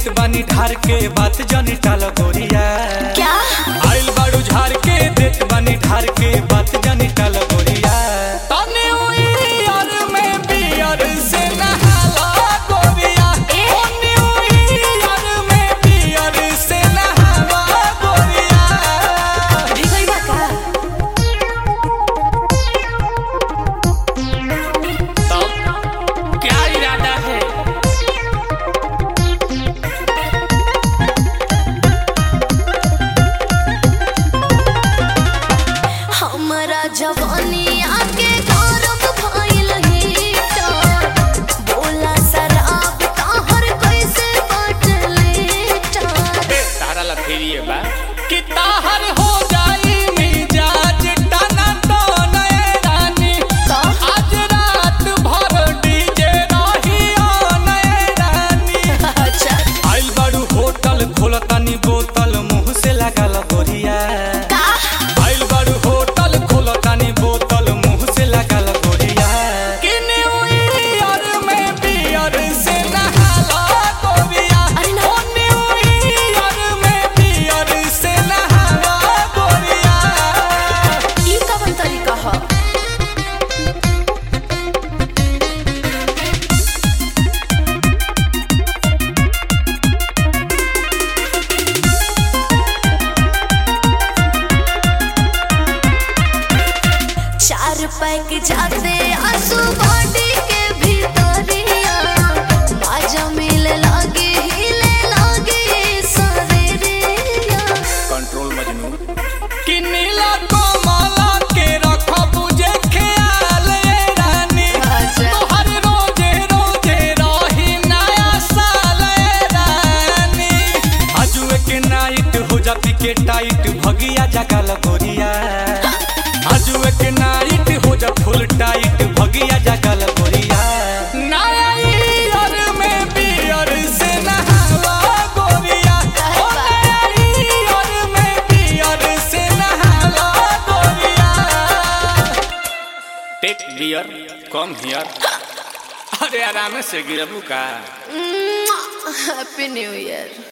देत बानी ढार के बात जानी टाल गोरिया क्या आइल बाड़ू झार के देत बानी ढार के बात जानी टाल गोरिया तने उई यार में बियर से नहाला गोरिया ए? तने उई यार में बियर से नहाला गोरिया भिगई बा का तब क्या इरादा है हमरा जवानी आके गौरव भइल हीटर बोला शराब ताहर कैसे बाटले टार तारा लथेरिए बा कि ताहर हो जाई मिजाज टना टन ए रानी का आज रात भर डीजे रही ऑन ए रानी अच्छा आइल बाड़ू होटल खोलतानी बोतल मुंह से लागल गोरिया का आइल बाड़ू होटल खोलतानी बोतल मुंह से लागल गोरिया कि न्यू ईयर में बियर से नहाला गोरिया अरे ना। ओ न्यू ईयर में बियर से नहाला गोरिया ई कवन तरीका ह चार पैक जाते आंसू बॉडी के भीतरिया माजा मिले लागे हिले लागे शरीरिया कंट्रोल मजनू कि नीला कमला के रखब जे ख्याल ए रानी अच्छा। तोहर रोजे रोजे रही नया साल ए रानी आजुए के नाइट हो जाती के टाइट भगिया जगल गोरिया आजुए के नाइट हो जा फुल टाइट भगिया जगल गोरिया नया ईयर में बियर से नहाला गोरिया ओ नया ईयर में बियर से नहाला गोरिया टेक बियर कम हियर अरे आराम से गिरबू का हैप्पी न्यू ईयर